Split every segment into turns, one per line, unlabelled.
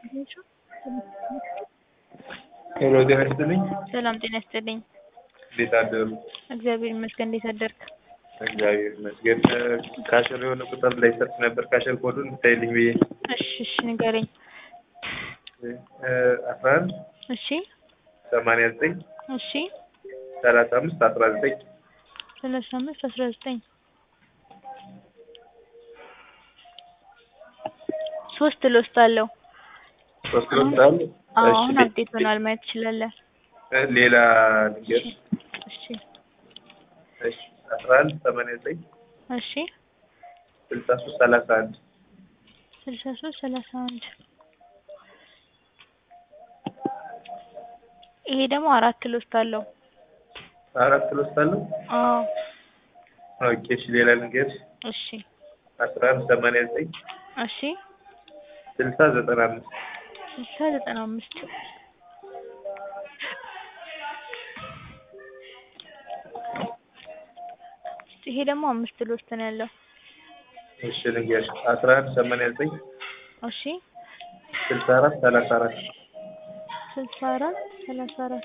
ሄሎ ጤና ይስጥልኝ።
ሰላም ጤና ይስጥልኝ።
እንዴት አደሩ?
እግዚአብሔር ይመስገን። እንዴት አደርክ?
እግዚአብሔር ይመስገን። ካሸር የሆነ ቁጥር ላይ ሰርች ነበር ካሸር ኮዱን እንድታይልኝ ብዬ
እሺ እሺ ንገረኝ።
አስራ አንድ
እሺ
ሰማንያ ዘጠኝ
እሺ
ሰላሳ አምስት አስራ ዘጠኝ
ሰላሳ አምስት አስራ ዘጠኝ ሶስት ሎስት አለው።
ሶስት ሎስት አለ።
አዎ
እሺ፣
አሁን አፕዴት ሆኗል ማየት ትችላለህ።
ሌላ ንገር።
እሺ
እሺ አስራ አንድ ሰማንያ ዘጠኝ
እሺ
ስልሳ ሶስት ሰላሳ አንድ
ስልሳ ሶስት ሰላሳ አንድ ይሄ ደግሞ አራት ሎስት አለው።
አራት ሎስት አለው።
አዎ
ኦኬ እሺ ሌላ ንገር።
እሺ
አስራ አንድ ሰማንያ ዘጠኝ
እሺ
ስልሳ ዘጠና አምስት
ስልሳ ዘጠና አምስት ይሄ ደግሞ አምስት ሎስት ነው ያለው።
እሺ ንገር። አስራ አንድ ሰማንያ ዘጠኝ
እሺ
ስልሳ አራት ሰላሳ አራት
ስልሳ አራት ሰላሳ አራት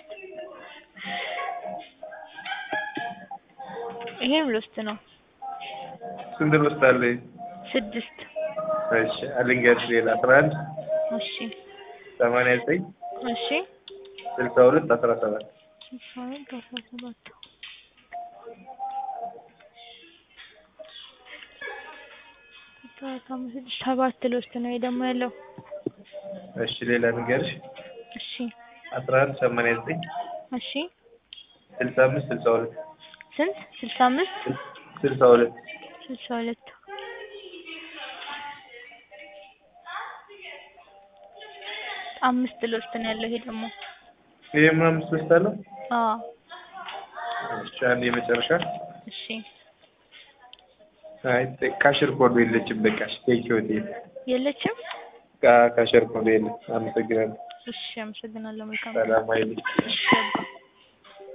ይሄም ሎስት ነው።
ስንት ሎስት አለ?
ስድስት
እሺ አልንገር። ሌላ አስራ አንድ
እሺ
ሰማንያ ዘጠኝ
እሺ
ስልሳ ሁለት አስራ ሰባት
ስልሳ ሁለት አስራ ሰባት ሰባት አምስት ስድስት ሰባት ሎስት ነው ይሄ ደግሞ ያለው።
እሺ ሌላ ንገርሽ።
እሺ
አስራ አንድ ሰማንያ ዘጠኝ
እሺ
ስልሳ አምስት ስልሳ ሁለት
ስንት ስልሳ አምስት
ስልሳ ሁለት
ስልሳ ሁለት አምስት ሎስት ነው ያለው ይሄ ደግሞ
ይሄም አምስት ሎስት አለው።
አዎ
እሺ አንድ የመጨረሻ
እሺ
አይ ካሽር ኮዱ የለችም። በቃ እሺ ቴንኪው ቴ
የለችም
ካሽር ኮዱ የለም። አመሰግናለሁ።
እሺ አመሰግናለሁ መልካም
ሰላም አይልኝ።
እሺ አባ